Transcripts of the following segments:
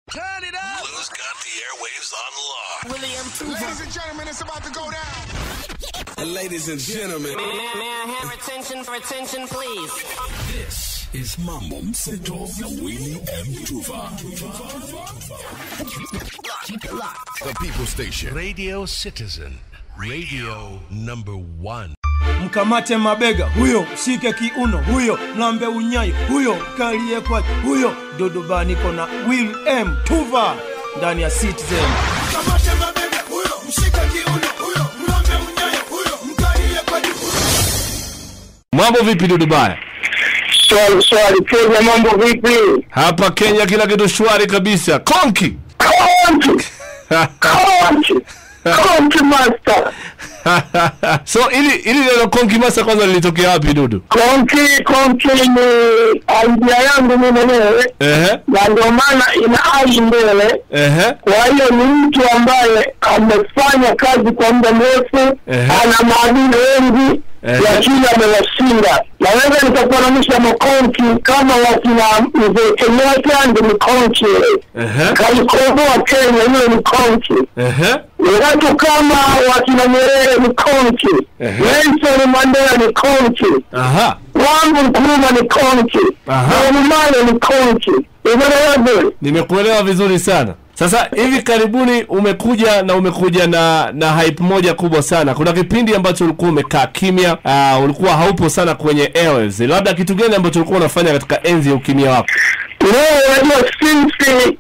Turn it up. Lou's got the airwaves on lock. William Tuva. Ladies and gentlemen, it's about to go down. Ladies and gentlemen, May, may I have attention for attention, please? this is Mambo Mseto na Willie M. Tuva. The People Station. Radio Citizen, radio number one. mkamate mabega huyo shike kiuno huyo lambe unyayo huyo kalie kwa huyo dodobaa niko na will m tuva ndani ya citizen Kamate mabega huyo, mshika kiuno huyo, mlambe unyayo huyo, mkalie kwa juu. Mambo vipi Dudubaya? Swali swali, Kenya mambo vipi? Hapa Kenya kila kitu shwari kabisa. Konki. Konki, konki, konki master. so ili ili neno konki masa kwanza lilitokea wapi Dudu? Konki, konki ni idea yangu mimi mwenyewe, Ehe. na ndio maana ina ai mbele. Ehe. Kwa hiyo ni mtu ambaye amefanya kazi kwa muda mrefu, Ehe. ana maadili wengi Ehe. lakini amewashinda. Naweza nikafananisha makonki kama wakina mzee Kenyatta ndi ni konki, Ehe. kalikomboa Kenya, hiyo ni konki. Ehe. watu kama wakina Nyerere ni konki, Ehe. Nelson Mandela ni konki, Aha. Kwame Nkrumah ni konki, Aha. Bob Marley ni konki. Umeelewa? Nimekuelewa vizuri sana. Sasa hivi karibuni umekuja na umekuja na na hype moja kubwa sana. Kuna kipindi ambacho ulikuwa umekaa kimya, uh, ulikuwa haupo sana kwenye airwaves. Labda kitu gani ambacho ulikuwa unafanya katika enzi ya ukimya wako? Leo unajua since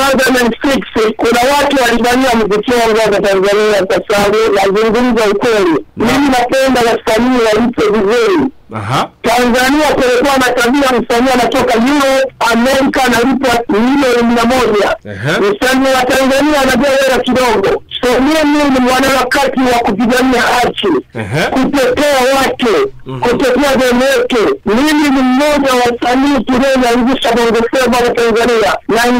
2006 kuna watu walibania mziki wangu hapa Tanzania kwa sababu nazungumza ukweli. Mimi napenda wasanii walipe vizuri. Aha. Tanzania kulikuwa na tabia msanii anatoka Europe, Amerika analipwa milioni mia moja. Ehe. Msanii wa Tanzania anajua hela kidogo. So mimi ni mwanaharakati wa kupigania haki, Ehe. kutetea watu, kutetea demu yetu. Mimi ni mmoja wa wasanii tulioanzisha Bongo Flava hapa Tanzania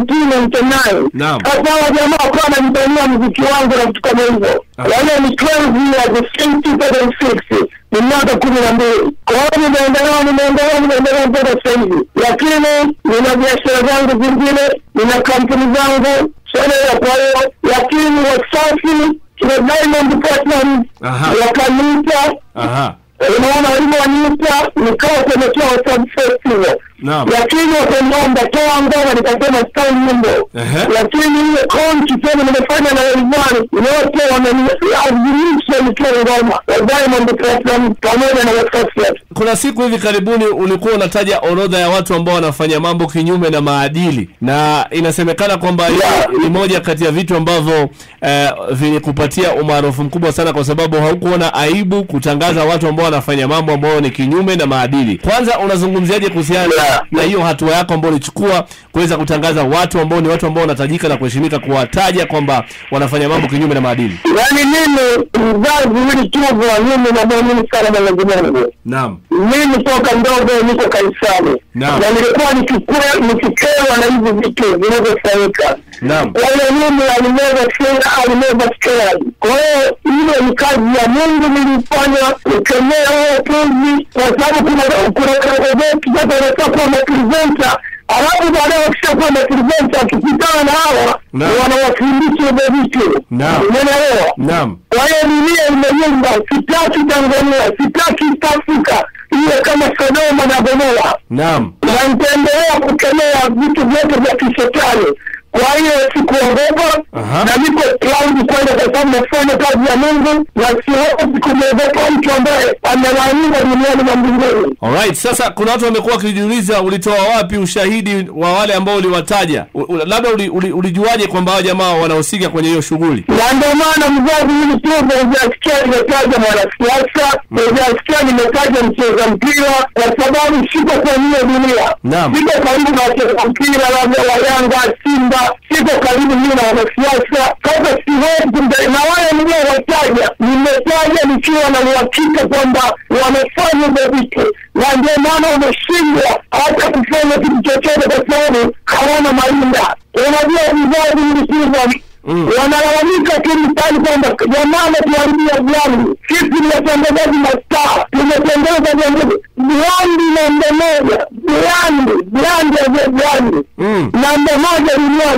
1999. Naam. Sasa hawa jamaa wakawa wananibania mziki wangu na vitu kama hivyo. Ah. Kwa hiyo ni 12 years since 2006 ni miaka kumi na mbili. Kwa hiyo nimeendelea nimeendelea nimeendelea mpaka sasa hivi, lakini nina biashara zangu zingine, nina kampuni zangu sasa. Kwa hiyo lakini Wasafi kina Diamond Platnumz Aha. wakaniita Aha. unaona walivyoniita nikawa kuelekea Wasafi Festival Naam. lakini wakaniomba toa ngoma, nikasema stai nyimbo, Ehe. lakini ile konti tena nimefanya na Rayvanny wote wamenilazimisha nitoe ngoma ya Diamond Platnumz pamoja na Wasafi. Kuna siku hivi karibuni ulikuwa unataja orodha ya watu ambao wanafanya mambo kinyume na maadili, na inasemekana kwamba hiyo Yeah. ni moja kati ya vitu ambavyo eh, vilikupatia umaarufu mkubwa sana, kwa sababu haukuona aibu kutangaza watu ambao wanafanya mambo ambayo ni kinyume na maadili. Kwanza unazungumziaje kuhusiana Yeah. na hiyo hatua yako ambayo ulichukua kuweza kutangaza watu ambao ni watu ambao wanatajika na kuheshimika, kuwataja kwamba wanafanya mambo kinyume na maadili? Yaani mimi mzazi hili tuvwa, mimi namwamini sana Mwenyezi Mungu. Naam. Mimi toka mdogo niko kanisani Naam. na nilikuwa nikikwe- nikikewa na hivi vitu vinavyofanyika. Naam. Kwa hiyo mimi alimeza sera alimeza scared. Kwa hiyo ile ni kazi ya Mungu nilifanya kukemea huo upuzi, kwa sababu kuna kuna gazeti sasa wanataka kuwa mapresenta alafu baadaye wakishakuwa mapresenta wakikutana na hawa Naam. wanawafundisha hivyo vitu. Naam. Umeelewa? Naam. Kwa hiyo dunia imeyumba, sitaki Tanzania, sitaki East Africa iwe kama Sodoma na Gomora, Naam. na nitaendelea kukemea vitu vyote vya kishetani. Kwa hiyo sikuogopa Aha. na niko proud kwenda, kwa sababu nafanya kazi ya Mungu na siwezi kumwogopa mtu ambaye amelaaniwa duniani na mbinguni. Alright, sasa kuna watu wamekuwa wakijiuliza ulitoa wapi ushahidi wa wale ambao uliwataja? U, u, labda uli, uli, ulijuaje kwamba hao jamaa wanahusika kwenye hiyo shughuli? na ndio maana mzazi hili tu hujasikia nimetaja mwanasiasa, hujasikia nimetaja mcheza mpira, kwa sababu siko kwenye hiyo dunia. Naam. Siko karibu na wacheza mpira labda wa Yanga, Simba, siko karibu mimi na wanasiasa. Sasa siwezi kumta- na wale niliowataja, nimetaja nikiwa na uhakika kwamba wamefanya hivyo vitu, na ndio maana wameshindwa hata kufanya kitu chochote, kwa sababu hawana malinda. Unajua mzazi hili tu Mm. wanalalamika tu mtaani kwamba jamaa ametuharibia brandi. Sisi ni watangazaji mastaa, tumetengeza vyombo brandi namba moja, brandi brandi ya brandi Mm. namba moja duniani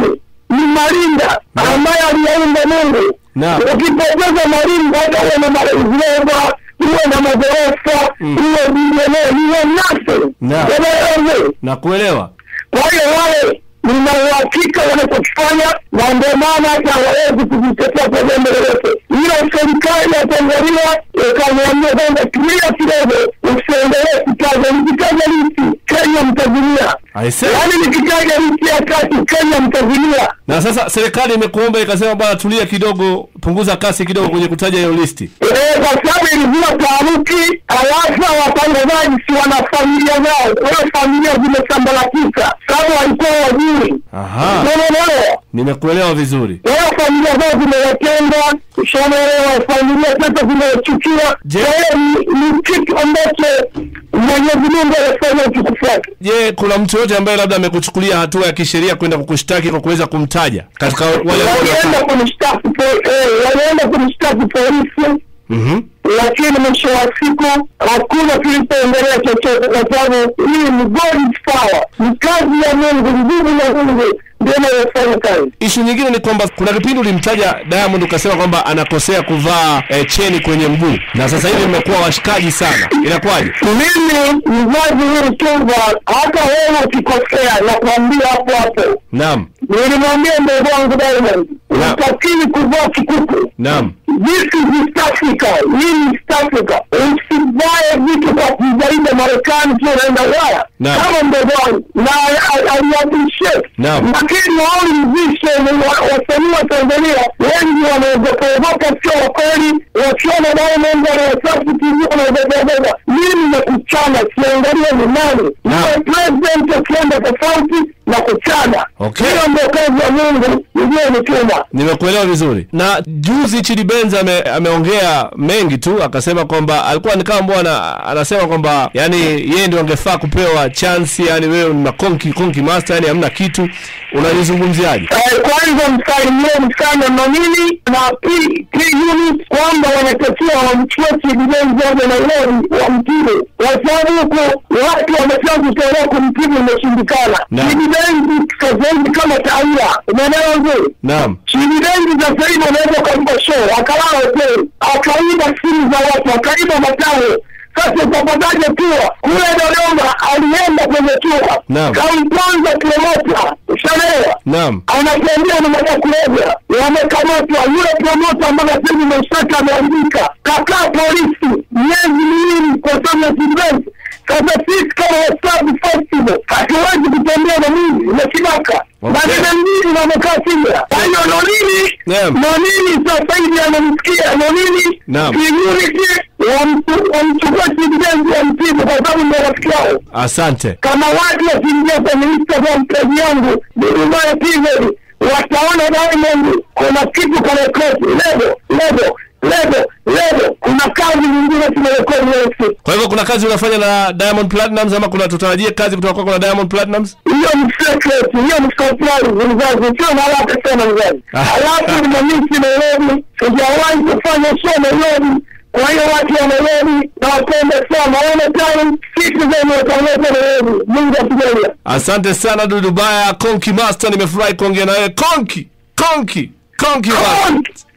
ni marinda ambaye aliyaumba Mungu. Naam. Ukipoteza marinda, hata uwe na marejeleva, uwe na magorofa, uwe bilionea, uwe nothing. Naam. Unaelewa? nakuelewa Kwa hiyo wale nina uhakika wanachokifanya, na ndio maana hata hawawezi kujitetea kwa jambo lolote. Ila serikali ya Tanzania ikaniambia kwamba tulia kidogo, usiendelee kutaja. Nikitaja nchi Kenya mtazilia, Aise. yaani nikitaja nchi ya tatu Kenya mtazilia. na sasa serikali imekuomba ikasema bwana tulia kidogo punguza kasi kidogo kwenye kutaja hiyo listi Eh, kwa sababu ilizua taharuki, alafu watangazaji si wana familia zao, kwa hiyo familia zimesambaratika, sababu walikuwa wajui. Aha. Unaelewa? nimekuelewa vizuri wao familia zao zimewatenda ushaelewa familia sasa zimewachukia Je- kwa hiyo ni- ni kitu ambacho mwenyezi mungu anafanya utukufu wake je kuna mtu yote ambaye labda amekuchukulia hatua ya kisheria kwenda kukushtaki kwa kuweza kumtaja katika wale ambao walienda wanafanya- kunishtaki po- eh, walienda kunishtaki polisi Mhm. lakini mwisho wa siku hakuna kilichoendelea chochote kwa sababu hii ni God's power ni kazi ya mungu nguvu ya mungu ndio inayofanya kazi ishu nyingine ni kwamba kuna kipindi ulimtaja Diamond ukasema kwamba anakosea kuvaa eh, cheni kwenye mguu na sasa hivi mmekuwa washikaji sana inakuwaje mimi mzazi hili chumba hata wewe ukikosea nakwambia hapo hapo naam nilimwambia mdogo wangu Diamond utakili kuvaa kikuku naam This is East Africa. Hii ni East Africa. Usivae vitu kwa kuzaida Marekani tu unaenda Ulaya. Naam. Kama mdogo wangu. Na aliappreciate. Naam. Lakini wao mzishe wasanii wa Tanzania wengi wanaogopaogopa sio wa kweli. Wakiona Diamond ana Wasafi TV wanaogopaogopa. Mimi na kuchana siangalia ni nani. Naam. Ni president akienda tofauti na kuchana. Okay. Hiyo ndio kazi ya Mungu iliyonituma. nimekuelewa vizuri na juzi Chidi Benz ame, ameongea mengi tu akasema kwamba alikuwa ni kama mbwana anasema kwamba yani yeye ndio angefaa kupewa chance yani wewe una konki konki master yani hamna kitu unalizungumziaje Eh, kwanza msalimie sana Nomini na P P unit kwamba wanatakiwa wamchukue Chidibenzi aje Nairobi wamtibu, kwa sababu huku watu wamesha kutolea kumtibu imeshindikana. Naam. Chidibenzi sasa hivi kama taula, umeelewa vizuri? naam Chidibenzi sasa hivi unaweza ukampa show akalala hoteli akaiba simu za watu akaiba matawe sasa utapataje tua kule Dodoma alienda kwenye tua Naam. kamponza promota ushaelewa naam anatembea na mada kulevya wamekamatwa yule promota ambaye sasa hivi mashtaka ameandika kakaa polisi miezi miwili kwa sababu ya Chidibenzi sasa sisi kama Wasafi Festival hatuwezi kutembea na mimi na kibaka Okay. maneno mbili na wamekaa kimya kwa hiyo nonini Naam. nonini sasa hivi anamsikia nonini Naam. security wamtu- wamchukua Chidibenzi wamtibu kwa sababu ndio rafiki yao asante kama watu wakiingia kwenye Instagram page yangu Dudumayo TV wataona Diamond kuna kitu karekodi lebo lebo lebo lebo kuna kazi nyingine tumerekodi leo siku kwa hivyo kuna kazi unafanya na Diamond Platnumz ama kuna tutarajie kazi kutoka kwako na Diamond Platnumz hiyo ni secret hiyo ni surprise mzazi sio na haraka sana mzazi Ah. alafu nimemisi Nairobi sijawahi kufanya show Nairobi kwa hiyo watu wa Nairobi nawapenda sana anytime citizen wataleta Nairobi Mungu atujalie asante sana Dudubaya Konki Master nimefurahi kuongea na wewe Konki Konki Konki Master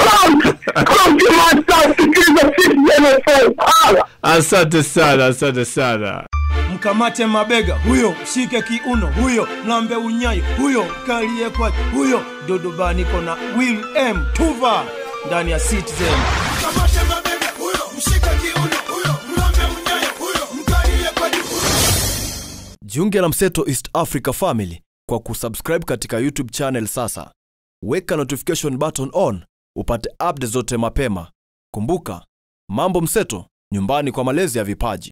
asante sana asante sana mkamate mabega huyo mshike kiuno huyo mlambe unyayo huyo kalie kwaje huyo dodobaa niko na will m tuva ndani ya citizen Kamate mabega huyo, mshike kiuno huyo, mlambe unyayo huyo, mkalie kwa juu huyo. Jiunge na Mseto East Africa Family kwa kusubscribe katika YouTube channel sasa. Weka notification button on upate update zote mapema. Kumbuka, Mambo Mseto, nyumbani kwa malezi ya vipaji.